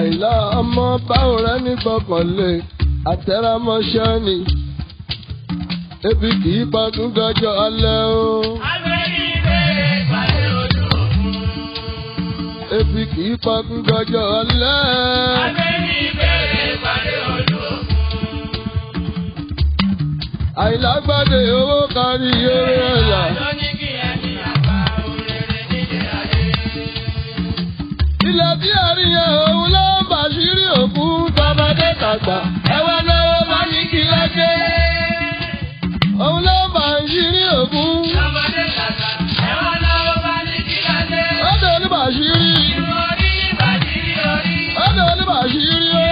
àìlá ọmọ báwo rẹ ní gbọ́kànlé àtẹ̀rámọ́ṣẹ́ ni ebi kì í pagún dọjọ́ alẹ́ o. ebi kì í pagún dọjọ́ alẹ́. àìlágbádé owó kárí eré ẹ̀yà. ilẹ̀ tí a rí yẹn òun ló ń bàṣírí òkú tọmọdé tàgbà. ẹ wá lọ́wọ́ bá ní kí lọ́jẹ́. òun ló ń bàṣírí òkú. ọ̀dọ̀ oníbàṣírí. ọ̀dọ̀ oníbàṣírí o.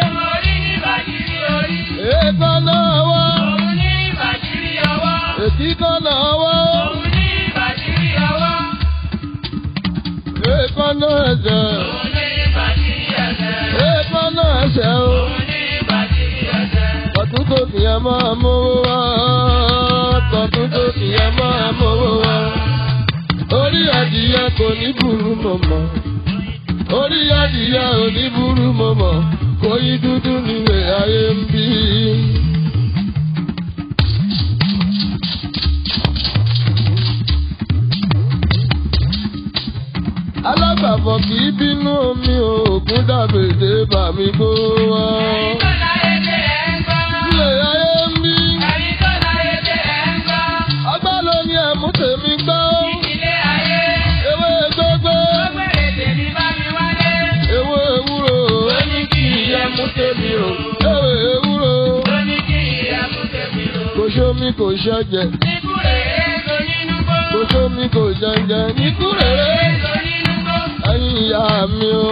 èèkàn náà wọ́. ètí kan náà wọ́. èèkàn náà ẹ̀jẹ̀. èèkàn náà ẹ̀ṣẹ̀ o. Tọ̀tún tó kìyàn máa mówó wá. Tọ̀tún tó kìyàn máa mówó wá. Orí adìyẹ kò ní burú mọ̀mọ́. Orí adìyẹ ò ní burú mọ̀mọ́. Kò yí dúdú nílé ayé ń bí. Alágbàfọ̀ kì í bínú omi òògùn dàbèdè bàmí kó wá. Ilé ayé ń bí. Ọgbà ló ní ẹ̀mú tèmi gbọ́. Ewé gbogbo. Ewé ewúro. Ewé ewúro. Kò sómi kò ṣẹ̀jẹ̀. Kò sómi kò jẹ̀jẹ̀. Níkú rere. Ẹyin ìyá mi o.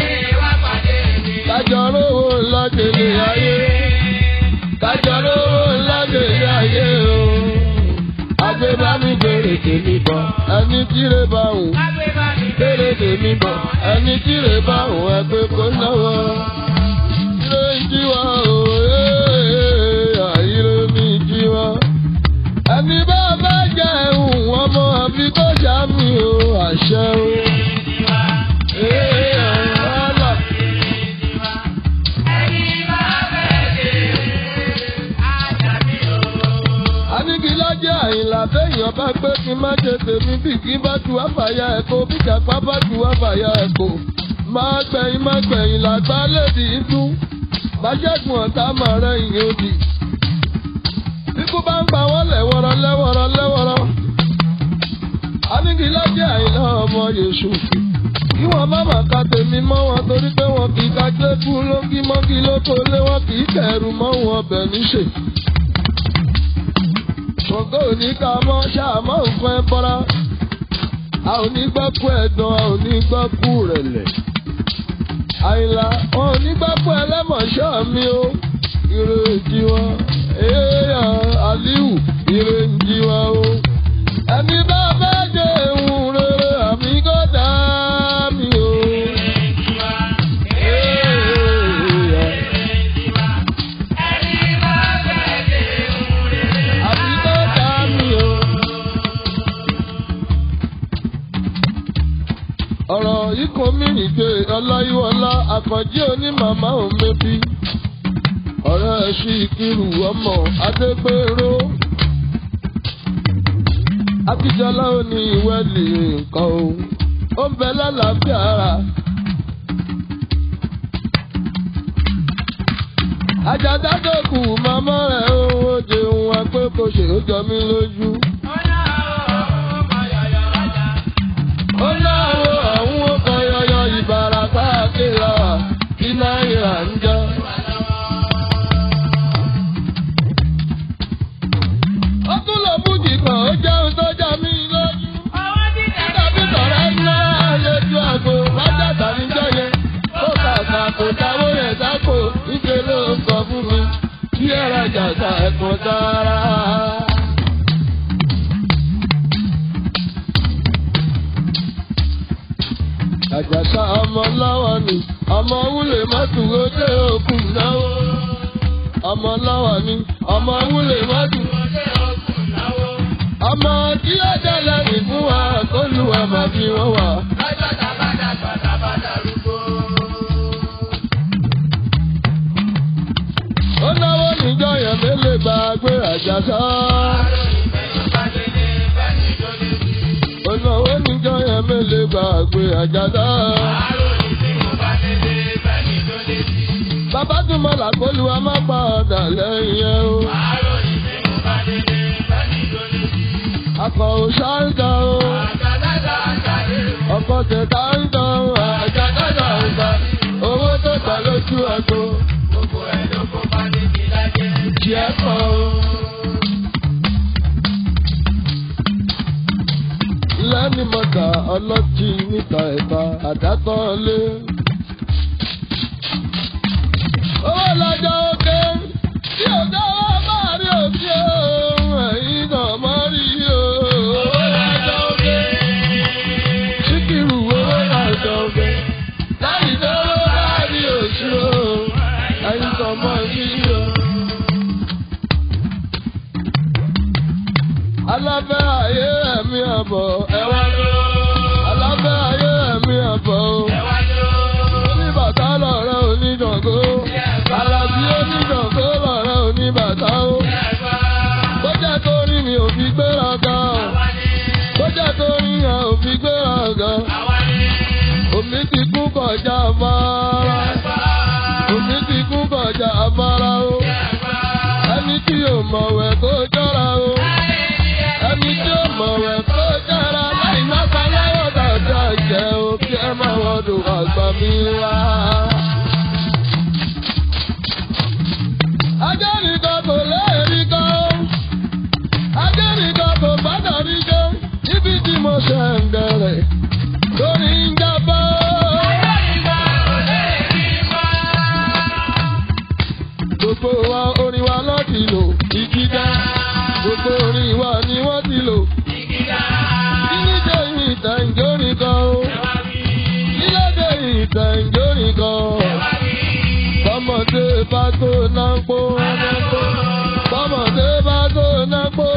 Kájọ rówó lọ́dẹ̀lẹ̀ ayé. Kájọ rówó lọ́dẹ̀lẹ̀ ayé o. Àgbẹ̀ bá mi bèrè tèmi bọ̀. Ẹni tíre bá wù. Bèrè tèmi bọ̀. Ẹni tíre bá wù ẹgbẹ́ kó lọ́wọ́. Ire ń jí wa o. Ire mi jí wa. Ẹni bá bá jẹ ẹ̀hún ọmọ àbí kó ṣàmì o. Àṣẹ o. Ee, ọ̀la. Anigilajẹ àyìnlá téèyàn bá gbé kí n má ṣe tèmi bí kí n bá tu àfàyà ẹ̀kọ́ bí jàpá bá tu àfàyà ẹ̀kọ́. Máa gbẹ̀yìn máa gbẹ̀yìn làgbá lèdì ìtú. Bájẹ́gun ọ̀tá máa rẹ̀ ìyẹn òdì. Bíkú bá ń pa wọ́n lẹ́wọ̀rọ̀ lẹ́wọ̀rọ̀ lẹ́wọ̀rọ̀. Anigilajẹ àyìnlá ọmọ Yèṣù. Kí wọ́n má mà ka tèmi mọ́ wọn torí pé wọn kì í ka gbẹ́kú lókí mọ́kí lóko lé wọn kì í kẹ̀rù mọ́ wọn ọbẹ̀ níṣe. Ṣọ̀gọ́ òní ká mọ́ ṣáàmọ́ nǹkan ẹ bọ́ra. A ò ní gbọ́ kú ẹ̀dán, a ò ní gbọ́ kú rẹ̀lẹ̀. Àyìnlá, wọn ò ní gbọ́ kú ẹlẹ́mọ̀ṣọ́ mi o. Ire ìjì wọn, èèyàn Aliu, ire ìjì wọn o. Ẹni bá fẹ́ jẹ ehun rere, àmì kò dá mi o. Èèyàn. Àbí tó dá mi o. Ọ̀rọ̀ ikọ̀ mi nìgbè ọláyíwọlá àkànjí onímàmá òun mẹ́bí. Ọ̀rẹ́ ẹ̀ṣin ìkírù ọmọ Adégbèrò. Akíjọlá ò ní ìwẹ́lì nǹkan o. Ó ń bẹ lálàáfíà ara. Àjàdá tó kù màmá rẹ̀ ó ó jẹun wá pé kò ṣe ó jọ mí lójú. Ó náwó ọ̀hún ó kan yọyọ ìbàràpá àkèrà kí náírà ń jọ. Ó tún lọ fújì kan ó jẹun tó já mí lójú. Tàbí sọ̀rọ̀ ńlá lójú àgbo wájà tàbí jọ́yẹ. Ó kàkà kò dáwó yẹn sápò níṣẹ́ ló ń sọ fún mi. Kí ẹ̀rọ jàdá ẹ̀kọ́ sára. Àjàsá ọmọ láwa ni ọmọ wúlè má dúró dé òkun náwó. Ọmọ láwa ni ọmọ wúlè má dúró dé òkun náwó. Ọmọ tí ó dẹ́lẹ̀ rìn fún wa kó lu àmà fi wọ́n wà. àjàsá. Onáwó níjọ́ yẹn mélòó gbàgbé àjàsá. Bàbá tún mọ làkólú wa má padà lẹ́yìn ẹ̀ o. Akọ̀ ò ṣáńtà o. Ọkọ̀ tẹ̀ta ń tàn o. Àjàsá ṣàǹtà. Owó tó gbà lójú ẹ̀kọ́. Ìjì ẹ̀kọ́ o. lẹ́ni mọ̀tà ọlọ́tí níta ẹ̀ka àdátọ́ lé. owó lọ́jọ́ òkè tí ọ̀gá wa máa rí òkè ohun ẹ̀yìn náà mọ́ rí o. owó lọ́jọ́ òkè. síkìrù owó lọ́jọ́ òkè. láì lówó láàrin oṣù o. ẹ̀yìn kan mọ́ rí o. alábẹ́ ayé ẹ̀mí àbọ̀ ẹ̀wá ló. alábẹ́ ayé ẹ̀mí àbọ̀ o. oníbàtà lọ̀rẹ́ onídàngó. alábí onídàngó lọ̀rẹ́ oníbàtà o. bójá tó rí mi ò fi gbéraga o. bójá tó rí yẹn ò fi gbéraga. omi ti kú kọjá afárá. omi ti kú kọjá afárá o. ẹni tí yóò mọ̀wẹ́ kó jọra o ẹni tí ó mọ̀ rẹ̀ kó dára láì má pa láyọ̀ dàda jẹ́ o kí ẹ má wọ́dọ̀ àgbà mi wá. ajá nìkan kò léèrí kan ó ajá nìkan kò gbọ́dọ̀ rí jẹ́ níbi tí mo ṣe ń bẹ̀rẹ̀ lórí ń jábọ́. gbogbo wa orin wa láti lò ìgídá gbogbo orin wa ni wọ́n ti lò. Kínídé ìtàn ìjórin kan o. Kílódé ìtàn ìjórin kan. Bọ́mọdé bá tó nápó. Bọ́mọdé bá tó nápó.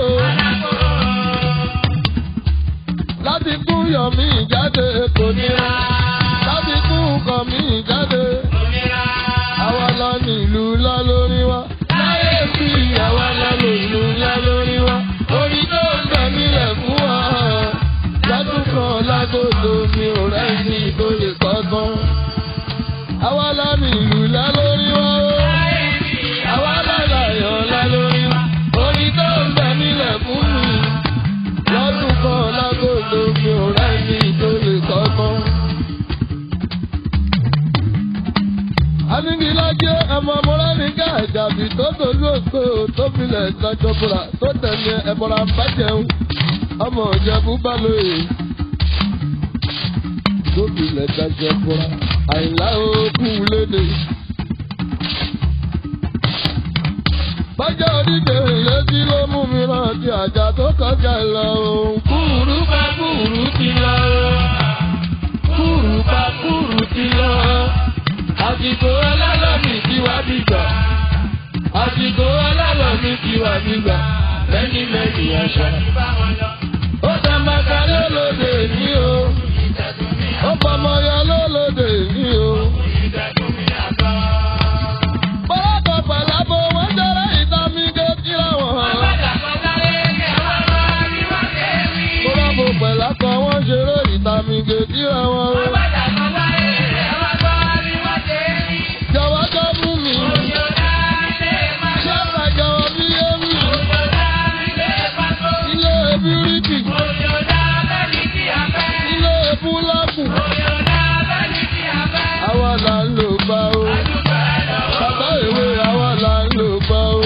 Láti kú yọ̀mí jáde kò nira. Láti kú kọ̀ mí jáde. Àwa la nílùú lá lórí wa. Láyé bí àwa la nílùú lá lórí wa. Orí tó ń bẹ̀ nílẹ̀ fún wa. Lọ́dún kan lágòdò mi ò rẹ́ni tó lè kọ́gbọ́n. Àwa la nílùú lá lórí wa. Àwa la láyọ̀ lá lórí wa. Orí tó ń bẹ̀ nílẹ̀ fún mi. Lọ́dún kan lágòdò mi ò rẹ́ni tó lè kọ́gbọ́n. Anigilajẹ ẹmọ Mọ́lánìkà ìjàbí tó tolú òkè tó filẹ̀ ìtajọbura tó tẹ̀lé ẹ̀bọ̀ra bàjẹ́un. Ọmọ ìjẹ̀bú balóye tó filẹ̀ ìtajọbura àìlá òkú léde. Bájọ́ oníke ìlétí ló mú mi rántí àjà tó kọjá lọ òun. Kúrú bá kúrú ti lọ. Kúrú bá kúrú ti lọ àsìkò ọlọ́lọ́mì ti wá bìgbà. àsìkò ọlọ́lọ́mì ti wá bìgbà. lẹ́ni lẹ́ni àṣà. ó dàmàkà lólóde ní o. ó pọmọyọ lólóde ní o. pọ́lọ́pọ̀ pàlábò wọ́n jẹ́rẹ́ ìtàmì kéjìlá wọn. pọ́lọ́pọ̀ pẹ̀lákọ̀ wọ́n ṣeré ìtàmì kéjìlá wọn. jọ̀wọ́ jọ fún mi. ṣé àjọwọ́ bí yé mi. ilé bíríkì. ilé búlọ́ọ̀kù. àwa là ń lò gbà o. bàbá ìwé àwa là ń lò gbà o.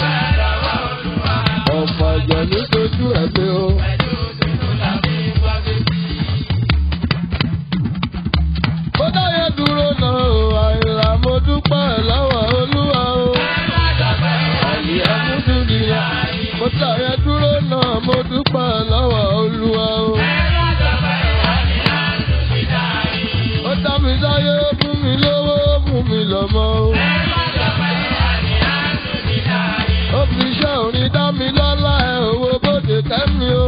ọ̀pọ̀ àjọ ní sojú ẹ̀ pé o. ó dáyé dúró náà o àìlà mo dúpẹ́ lọ́wọ́ olúwa o. àyè àmúdúnìyà mo dáyé dúró náà mo dúpẹ́ lọ́wọ́ olúwa o. ó dá mi sáyé ó fún mi lówó ó fún mi lọ́mọ o. ó fi iṣẹ́ òní dá mi lọ́lá ẹ̀ owó bóde kẹ́mi o.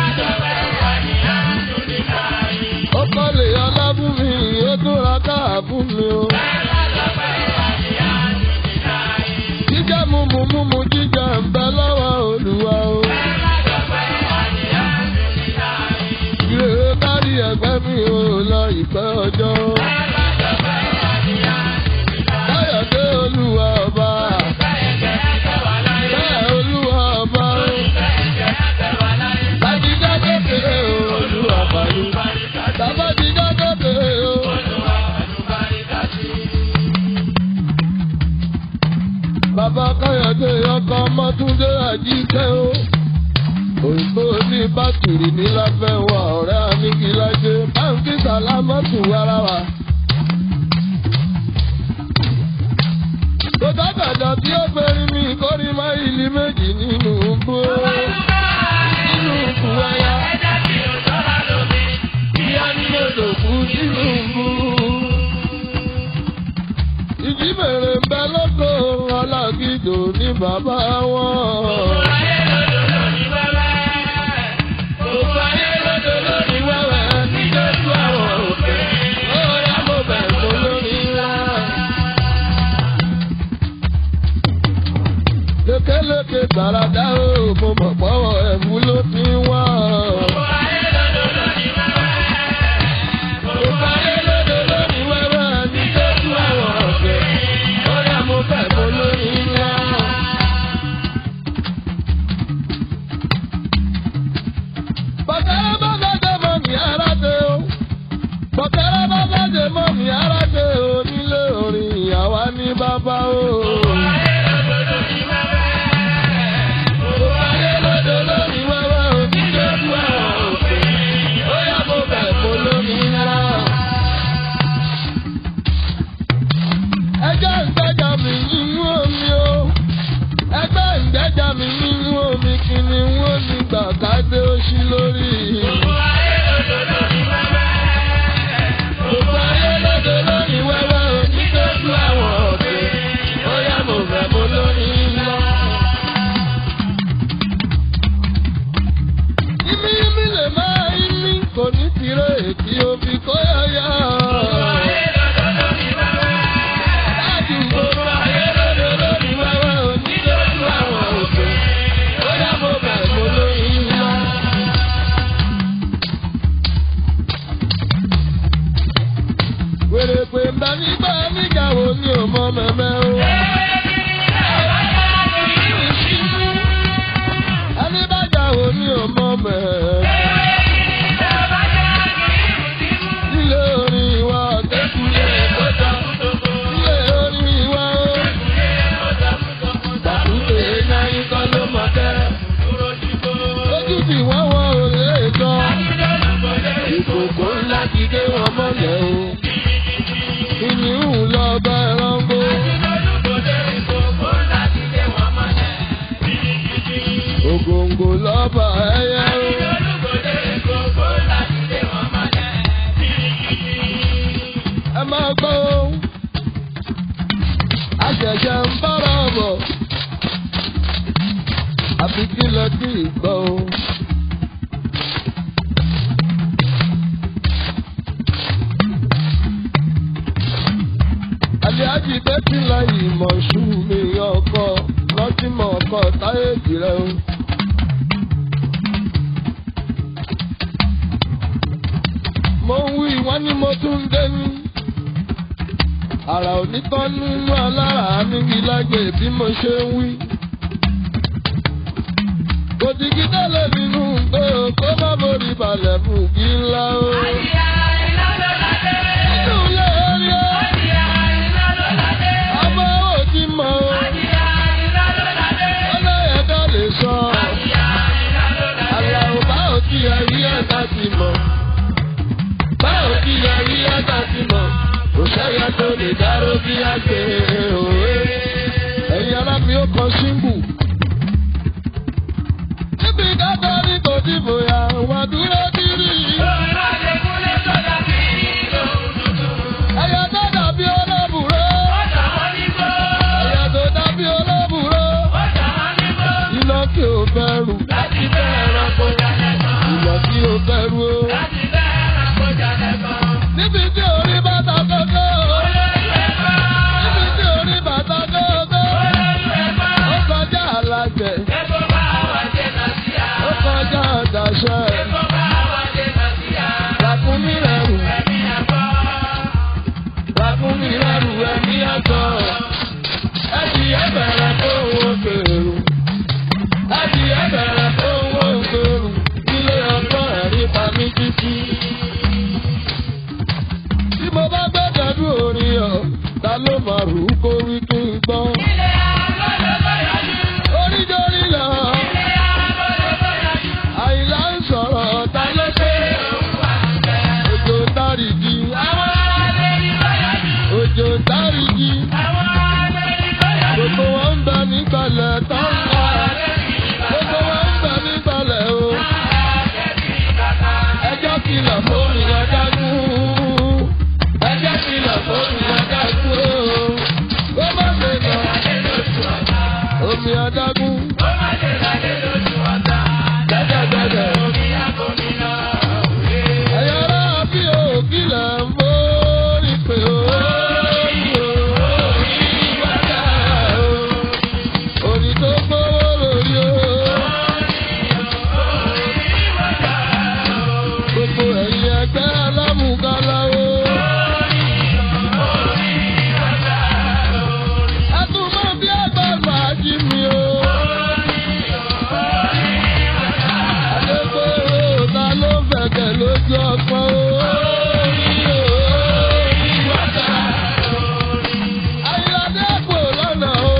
ó kọ́lé ọlá fún mi ó tún ra káà fún mi o. jíjẹ́ mímu mímu jíjẹ ń bẹ lọ́wọ́ ìpẹ́ ọjọ́. Káyọ̀dé olúwa ọba. Bẹ́ẹ̀ olúwa ọba. Bàdìgá kékeré o, olúwa bàlú. Bàbádìgá kékeré o. Bàbá Káyọ̀dé ọkọ̀ Mọ́túndé Àjíkẹ́ o. Òyìnbó ní bátìrì ní láfẹ́ wa ọ̀rẹ́ Amíkílájé. Báńkì Sàlámọ́tù ara wa. Kò dábàdà tí ó fẹ́rí mi kórí máìlì méjì nínú gbó. Nínú ìkú ẹyà. Ìyá ni mo lò kú nínú gbó. Ìjímèrè ń bẹ lọ́kọ̀ alágídò ní bàbá wọn. Gbogbo ayé lóde lórí wẹ́wẹ́ ní Jésù àwọn òkè. Ó yá mo bẹ̀ fún lórí ńlá. Lékeleke gbàràdá o, mo mọ̀ pọ́wọ́ ẹ̀fú ló fi ń wá. Gbogbo ayé lóde lórí wẹ́wẹ́ ní Jésù àwọn òkè. Ó yá mo bẹ̀ fún lórí ńlá. Bọ̀kẹ́rẹ́ bá bàjẹ́ mọ́ mi ara dé o. Bọ̀kẹ́rẹ́ bá bàjẹ́ mọ́ mi ara dé o. Nílé orin ìyàwó ní bàbá o. Gbogbo ayé lóde lórí wẹ́wẹ́ o. Ní Jésù àwọn òkè. Ó yá mo bẹ̀ fún lórí ńlá. Ẹjọ́ ìgbẹ́jà mi nínú omi o. Ẹgbẹ́ ìgbẹ́jà mi nínú omi kìnìún ó ní gbàgádé ó ṣí lórí. Gbogbo ayé lóde lórí wẹ́wẹ́ o. Ní Jésù àwọn òkè. Ó yá mo bẹ̀ fún lórí ńlá. Imi imi lè máa imi kò ní tirẹ̀ èkì òbí kó yáyá. Láti gbogbo ayé lóde lórí wẹ́wẹ́ o. Ní Jésù àwọn òkè. Ó yá mo bẹ̀ fún lórí ńlá. Wèrè pé mbà nígbà níjàwó ni ò mọ mẹ́mẹ́ o. Ẹni bá jàwó ni ò mọ mẹ́mẹ́. Ilé orin ìwà ọ̀tẹ́kùnlé kọjá. Ilé orin ìwà ó. Tàkùté náírà kọ́ ló mọ̀ tẹ́. Lójú tí wọ́n wọ òré jọ. Ìkòkò ńlá ti dé wọn mọ́lẹ̀ o. Ìníhùn lọ bá ẹranko. Ògòǹgò lọ́ba ẹyẹ o. Ẹ máa gbọ́ o. Àṣẹ̀ṣẹ̀ ń bára bọ̀. Àfi kí lọ sí ìgbọ́ o. Àlíájì bẹ́tì láyì mọ̀ṣú mi ọkọ lọ́tìmọ̀ ọkọ táyé jìrẹ́ o. Mo ń wí wọ́n ní mo tún ń dé ní. Àrà onítọ́ nínú alára nígi lágbè bí mo ṣe ń wí. Kò dìgí délé nínú pé o kó má borí balẹ̀ fún kí ńlá o. Nínú ilé orí o, ọmọ ò ti mọ̀ o. Ọlọ́yẹ̀ dá lè sọ. Àlàó bá ò tí ẹ rí ẹ̀dá ti mọ̀. Bá ò tí ẹ rí ẹ̀dá ti mọ̀. Kò sẹ́yà tó lè dáró bí àgbè òwe. Ẹ̀yin alámi ó kọ síngù. Níbi dáadáa ní kò dìbò yà wà dúró dírí. sùúrù kó wí kí n gbọ́. oríjọ́rí lọ. àyìnlá ń sọ̀rọ̀ ta ló ṣe. òjò ń dáríjì. òjò ń dáríjì. gbogbo wọn ń bẹ nígbàlẹ̀ tó ń lọ. gbogbo wọn ń bẹ nígbàlẹ̀ o. ẹjọ́ kìlọ̀ fún mi adágún. ẹjọ́ kìlọ̀ fún mi adágún o. ó má ṣe lọ. omi adágún. Dẹ́dẹ́dẹ́dẹ́. Ẹ̀yà rà bí òkìlẹ̀ ń mórí pé ó. Orí tó gbówó lórí o. Gbogbo ẹ̀yin ẹgbẹ́ alámùgálá o. Ẹ tún mọ bí ẹgbẹ́ fàájì mi o. Adégbòrò ta ló fẹ̀kẹ̀ lójú ọpọ́n o. Ayíládé kò lọ́nà o.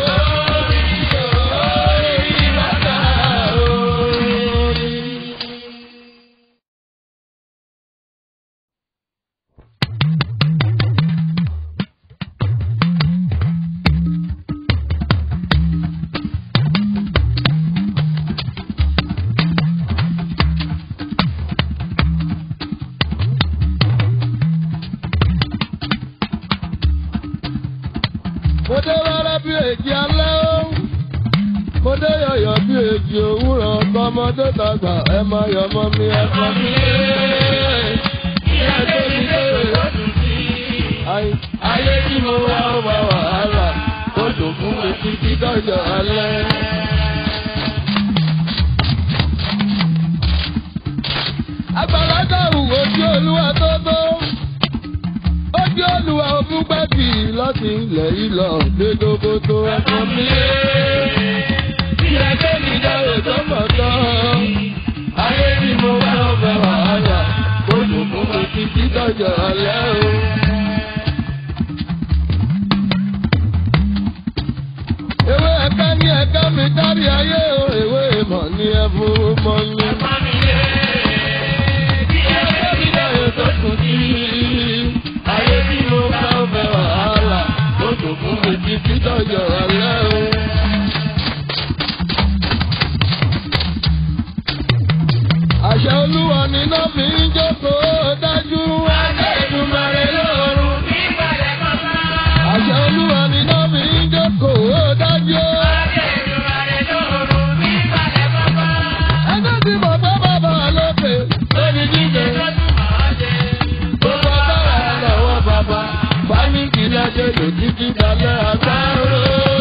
Mo dé wẹ́rẹ́ bí èjì alẹ́ o. Mo dé yọ̀yọ̀ bí èjì òwúrọ̀ kọ́mọdé tàgbà ẹ máa yọ̀ mọ́ mi ẹ kọ́ mi. Ẹ tó mi lé. Ayé- Ayé tí mo wá ó wá wàhálà, ó dùn fún mi títí dọ́jọ́ alẹ́. Àgbàlagbà wù ojú olúwa tó tó. Ojú olúwa òfin gbẹ́bì láti ilẹ̀ yìí lọ dédógó tó ẹ̀kọ́ mi. Ilẹ̀ tó mi dáwé tó mọ̀ tán. Ayé tí mo wá ọbẹ̀ wàhálà, ó dùn fún mi títí dọ́jọ́ alẹ́ o. Ewé ẹ̀ka ní ẹ̀ka mi dárí ayé o, ewé ìmọ̀ ní ẹ̀fún mọ́ ní. Ayé mi dáwé tó kù sí. Ayé tí mo wá ọbẹ̀ wàhálà, ó dùn fún mi títí dọ́jọ́ alẹ́ o. Àṣẹ olúwa ni iná fi ń jókòó dájú. Adéjúmọ̀rẹ́ lóorun. Àṣẹ olúwa ni iná fi ń jókòó dájú. Ẹgbẹ́ tí mo fẹ́ bàbá lókè lórí jíjẹ. Gbogbo agbára lọ́wọ́ bàbá. Báníkì lájẹ́ lò títí dalẹ́ agbárò.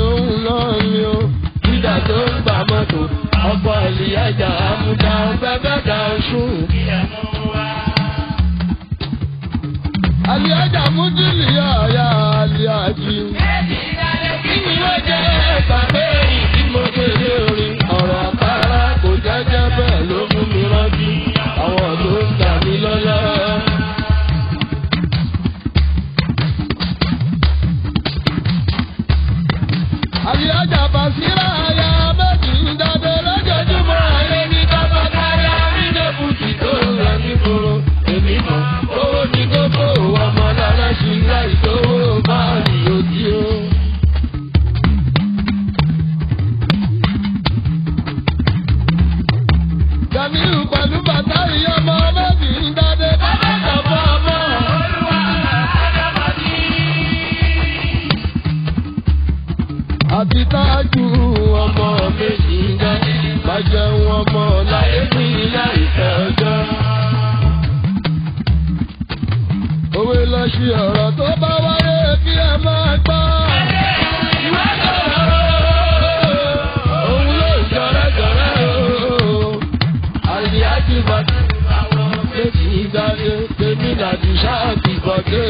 òun náà ni o. dídà tó ń gbà mọ́tò ọkọ̀ ìlíyàjà àmúdá bẹ́bẹ́ dà sùn. àlíyàjà mújìlì yáyà àlíyàjì. kí ni wọ́n jẹ́ bàbá èyí tí mo gbé lé orin ọ̀rọ̀ àpárá kò jẹ́jẹ́ bẹ́ẹ̀ ló mú mi rántí àwọn tó ń gbà mí lọ́lá. àlíyàjà bàṣírà ayá méjì ń dáadé lójoojúmọ́ ayé ní kábàkárí àrídẹ́bùtì tó ń lọ nígboro èmi mọ̀ owó ní kókó ọmọ lára ṣì ń láì sówó máa rí òdì o. Jamiu pẹ̀lú bàtà ìyọmọ méjì ń dáadé kábàkà fún ọmọ. àti tájú ọmọ méjì ń dá má jẹun ọmọ láyé ní láìpẹ́ ọjọ́. òwe lọ sí ọ̀rọ̀ tó bá wáyé kí ẹ máa gbọ́. ìwé sọ̀rọ̀ òun ló ń jọrẹ́jọrẹ́ o. àlìyájú bàtà méjì ń dáadé tèmi làdí sáà ti bọ̀dé.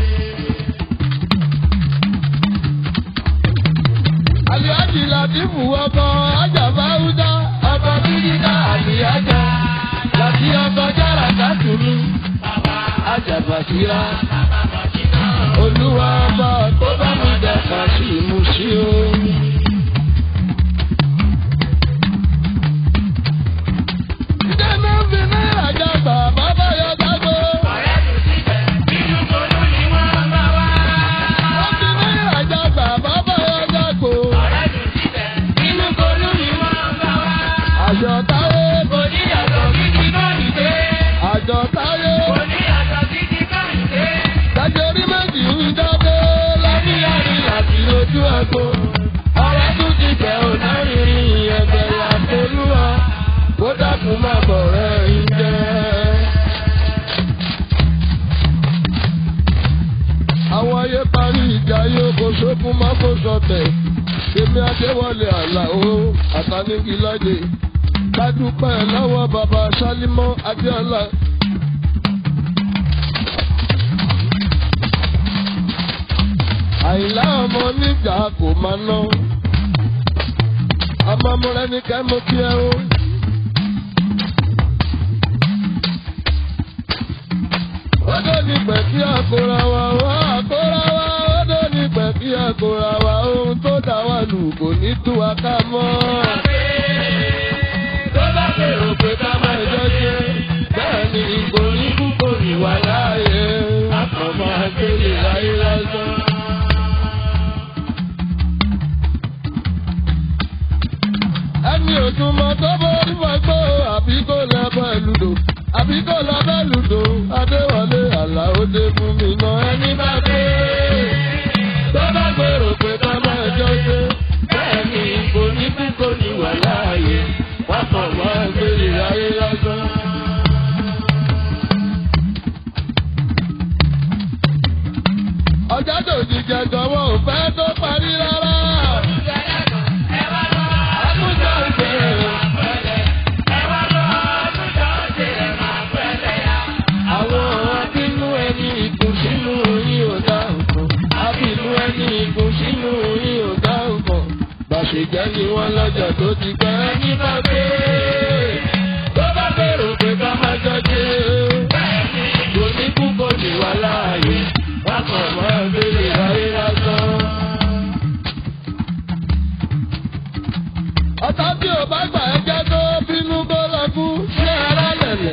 Àlìájì Làtífù ọkọ̀ Àjàbá Húdá ọkọ̀ Bíríkà Àlìájà láti ọkọ̀ Jára Kátùmí Àjàbá Síra. Olúwa ọba tó bá mi dàgbà sí ìmúṣí o. Ìjẹ́ náà fi náírà jàgbá bàbá yọ jágbó. Wọ́n fi náírà jàgbá bàbá yọ jágbó. Àjọ táyé àjọ táyé dájọ́rí méjì ń jáde lábíyárí àti lójú ẹ̀kọ́. Ọ̀rẹ́ tún ti bẹ̀ ọ́ lárinrin ẹ̀bẹ̀ àtolúwa kó dákun má bọ̀ rẹ̀ ń jẹ́. Àwọn ayé parí ìjà yóò kó sókun má kó sọtẹ̀. Èmi Adéwọlé Àlàó Àtàníkìlájẹ. Kádúpẹ́ lọ́wọ́ bàbá Sálímọ́ Adéọlá. Àìlá ọmọ níjà kò máa ná. Ọmọ múra ní kẹ́ mo kí ẹ o. Odò ní pẹ̀ kí àkórà wa wá àkórà wa. Odò ní pẹ̀ kí àkórà wa. Ohun tó dá wa lù kò ní tú wa ká mọ́. Tó bá bèrò pé ká má jọ ṣe. Bẹ́ẹ̀ ni kò ní kú kò ní wà láàyè. Àkànmọ́ àgbélé láyé lásán. ẹni òjúmọ́ tó borí wọgbó àbí kò lọ bọ́ lùdò àbí kò lọ bọ́ lùdò adéwọlé àlàó dé fún mi náà ẹni bá dé. tó bá gbèrò pé ká máa jọ ṣe bẹ́ẹ̀ ni kò ní kú kò ní wà láàyè wọ́n kàn wá gbélé ayé lásán. ọjà tó ti jẹ jọ̀wọ́ ò fẹ́ tó parí rárá. Àtúntò ìbéèrè. Àwọn abínú ẹni ìkùn sínú yín ò dá nǹkan. Abínú ẹni ìkùn sínú yín ò dá nǹkan. Bàṣẹ̀jẹ́ ni wọ́n lọ́jọ́ tó ti gbẹ́ ẹni bá gbé. Tó bá bẹ̀rù pé ká má jọjé. Kò ní kú kò ní wà láàyè. Bákan máa béèrè ayé lásán. Ọ̀tá tí ò bá gbà ẹ́ jẹ́ tó bínú kó lọ kú sí ara lẹ̀lẹ̀.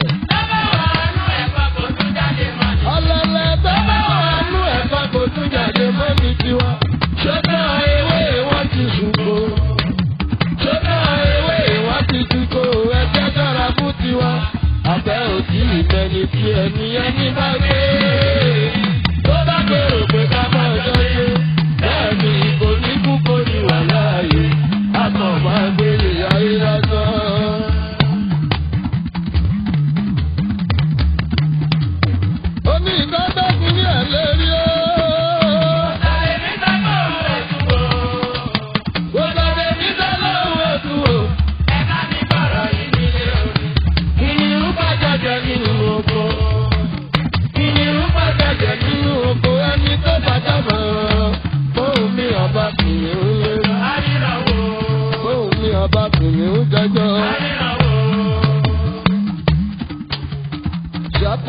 Ọ̀lẹ̀lẹ̀ tó bá wà nú ẹ̀fọ́ kò tún jáde mọ́ ní tiwa. Ṣọ́tà ewé wọ́n ti ṣùkò. Ṣọ́tà ewé wọ́n ti ṣùkò. Ẹgbẹ́ dára fún tiwa. Àbẹ́ òtí ìbẹ̀ni tí ẹni ẹni bá gbé. Tó bá gbèrò pé ká má jọ ṣe. Bẹ́ẹ̀ni kò ní kú kò ní wà láàyè. Àtọ̀ máa gbélé ayé lásán.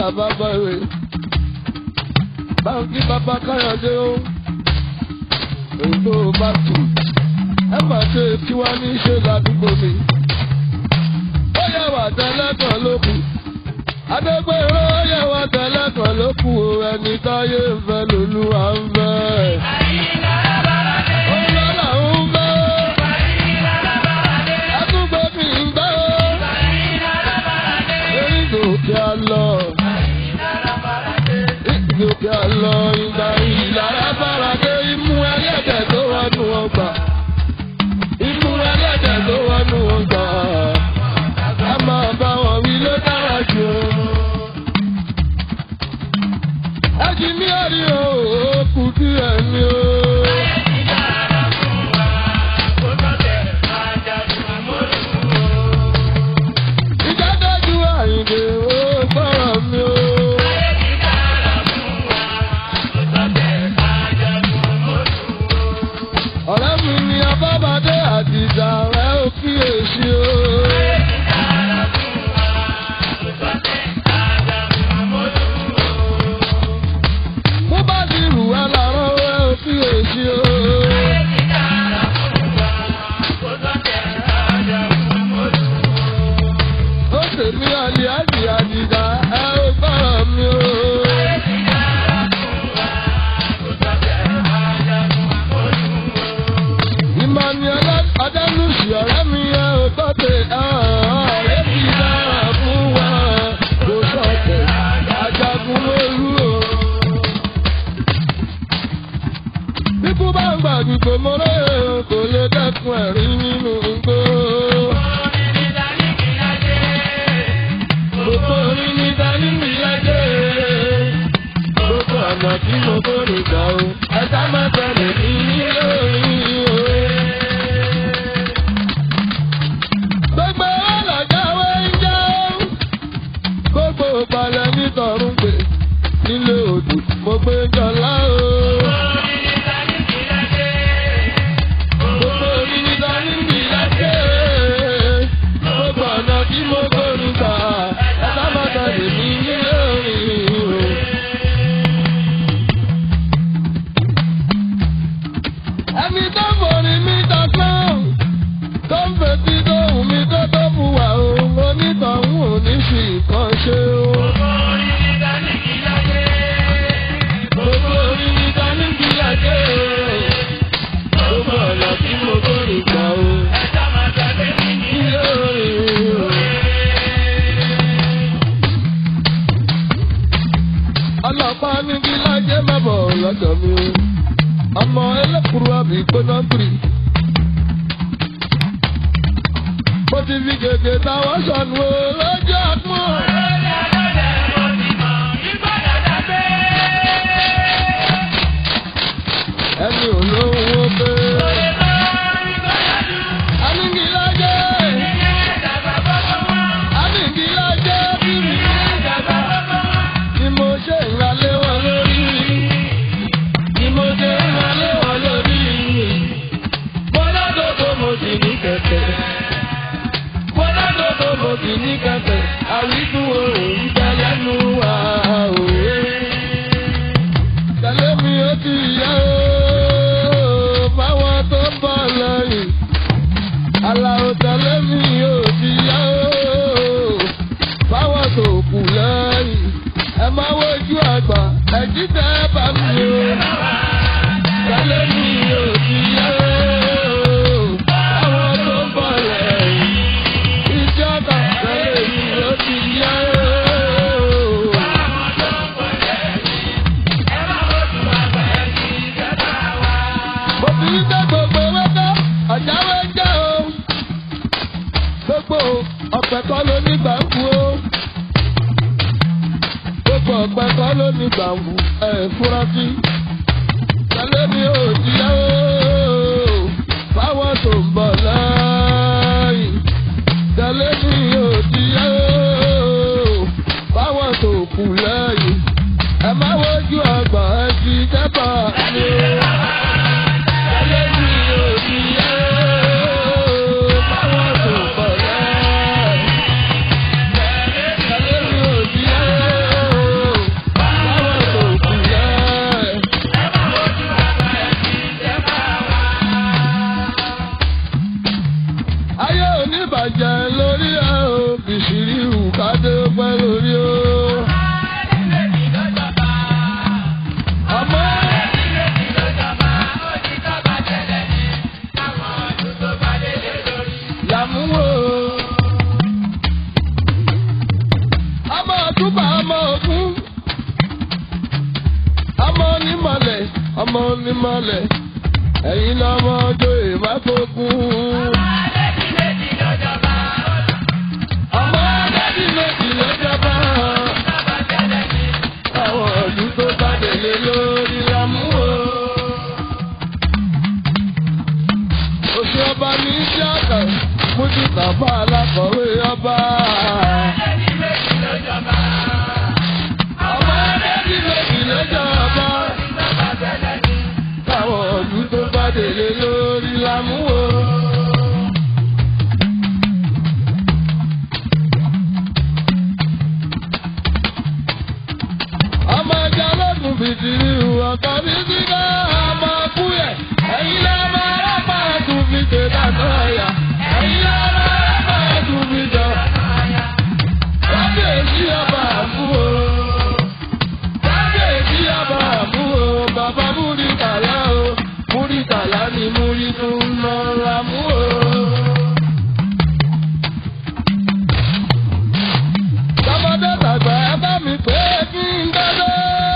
bàbá rẹ̀ báńkì bàbá káyọ̀dé o òyìnbó bá tù ẹ má ṣe kí wá ní ṣe ládùúgbò mi ó yẹ wà tẹ́lẹ̀kan ló kù adégbèrè ó yẹ wà tẹ́lẹ̀kan ló kù o ẹni táyé ń fẹ́ lòlúwa ń fẹ́. Olólà ń fẹ́. Ẹtúgbẹ́ mi ń gbẹ́ o. Erí gòkè àlọ́. Gòkè àlọ́ ìgbà ìlara faradé imú ẹlẹ́dẹ̀ tó wọnú ọgbà. Imú ẹlẹ́dẹ̀ tó wọnú ọgbà. A máa bá wọn wí ló dára jù. Ẹjì mi ò rí o, ó kù díẹ̀ ni o. Ìjádọ́jú àyìnbó ó gbọ́rọ̀ mi o. Ọ̀rẹ́ mi ni Abábádé àdìjà rẹ̀ ó kíyèsí o. Mo bá ti rù wá lárọ́ rẹ̀ ó kíyèsí o. Ó tèmi àlè àjì àdìjà ẹ ó gbọ́rọ̀ mi o. Emmanuel Adélùsì ọ̀rẹ́ mi ẹ ò tọ́tẹ̀ ọ̀rẹ́ mi dára fún wa kò sọ̀tẹ̀ ajagun lóru o. Bíkú bá ń gbàdúgbò mọ́rẹ́ kò lè dẹ́kun ẹ̀rín nínú igbó. Gbogbo orin ní dání mi lájẹ́. Gbogbo ọ̀nà tí mo kórè gbà o. Ẹ̀ka máa tẹ̀lé mi ní lórí o. Gbogbo ọlọ́jàwé ń jẹ́. Gbogbo balẹ̀ nítorún pé nílé odò mo gbé jọlá o. Gbogbo orin ní dání mi lájẹ́. Gbogbo ọ̀nà tí mo kórè gbà. Ẹ̀ka máa tẹ̀lé mi ní lórí o. Ẹni tó borí mi dọ̀kan, tó ń fetí tó wù mí tó tó fún wa o, onítọ̀hún ò ní fi nǹkan ṣe o. Gbogbo orí mi ta ní kí ajé o, gbogbo ọ̀nà tí mo borí gbà o. Ilé orin o. Ọlọ́pàá ní kí lájẹ́ má bọ̀ lọ́dọ̀ mi o ọmọ ẹlẹ́kùrú àbí gbóná gbìrì. mo ti fi gègé táwọn sọnù o lọ́jọ́ àpọ́n. ẹni olówó pé. anìkìlájẹ́ anìkìlájẹ́ bíbí. ni mo ṣe ìrànlẹ́ wọn lórí ni mo ṣe ń wọlé wọn lórí. Bọ́lá dòdò mo sì ní kẹ̀kẹ́. Bọ́lá dòdò mo sì ní kẹ̀kẹ́. Àwíkú òòrùn ń bẹ lẹ́nu wa òwe. Tẹ̀lé mi ó ti yá o, fáwọn tó ń bọ̀ lẹ́yìn. Àlàó tẹ̀lé mi ó ti yá o, fáwọn tó kù lẹ́yìn. Ẹ máa wojú àgbà, ẹ̀jí tẹ́ bá mi o. Tẹ̀lé mi ò ti yá o. Àwọn tó ń bọ̀ lẹ́yìn. Ìjọba tẹ̀lé mi ò ti yá o. Mo fi ń dá gbogbo wẹ́tọ́, ọ̀jáwé jẹ́ o. Gbogbo ọ̀pẹ̀ kọ́ ló ní gbàǹkú o. Gbogbo ọ̀pẹ̀ kọ́ ló ní gbàǹkú ẹ̀ fúra sí tẹ̀lé mi ò ti yá o. Fáwọn tó ń bọ̀ lẹ́yìn. Tẹ̀lé mi ò ti yá o. Fáwọn tó kù lẹ́yìn. Ẹ má wojú àgbà ẹ ti dẹ́bà mi o. Tẹ̀lé mi ò ti yá o. Fáwọn tó ń bọ̀ lẹ́yìn. Tẹ̀lé mi ò ti yá o. jẹ lórí ẹ o bìsìrì hù kádé pẹ́ lórí o. ọmọ làmúwò. ọmọ ọdúnbà ọmọ ògún. ọmọ onímọ̀lẹ̀ ọmọ onímọ̀lẹ̀ ẹ̀yin lọ́mọ ọjọ́ ìmáfógún. ọmọ ọdẹ́bí méjì ló jọba. àwọn ọdún tó bá délé lórí làmúwò. oṣù ọba ní tíátà mújú tàbá alákọ̀wé ọba. ọmọ ọdẹ́bí méjì ló jọba. táwọn ọdún tó bá délé lórí làmúwò. ọmọ ẹja lọ́dún bìtìrì ọ̀tọ̀ bí sígá ọmọ kúyẹ̀ ẹ̀yin lọ́ máa rábà tún fi tè dàtọ̀ ẹ̀yà ẹ̀yin lọ́ máa rábà tún fi jọ. kábíyèsí ọba àbúrò kábíyèsí ọba àbúrò bàbá múrítàlá o múrítàlá ni múrí tún lọ lámúrò. Tọmọdé tàgbà ẹ bá mi pé kí n dọ́dọ́.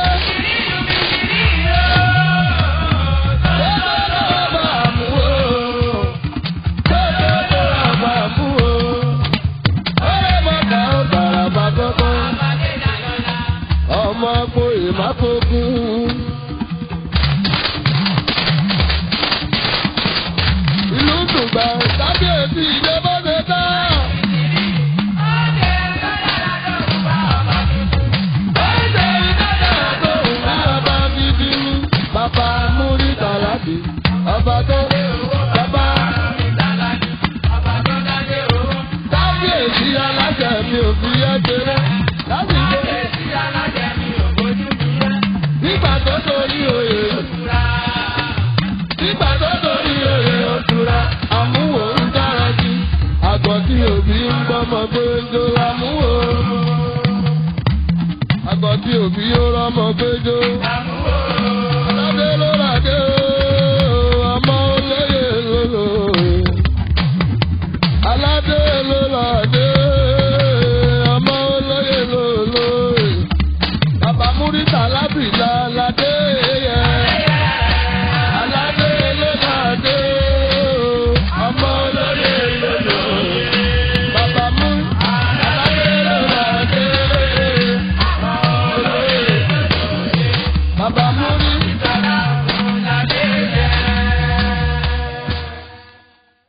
Ọmọ agbo ìmáfógún. Ìlú Dùgbà kábíyèsí ìjọba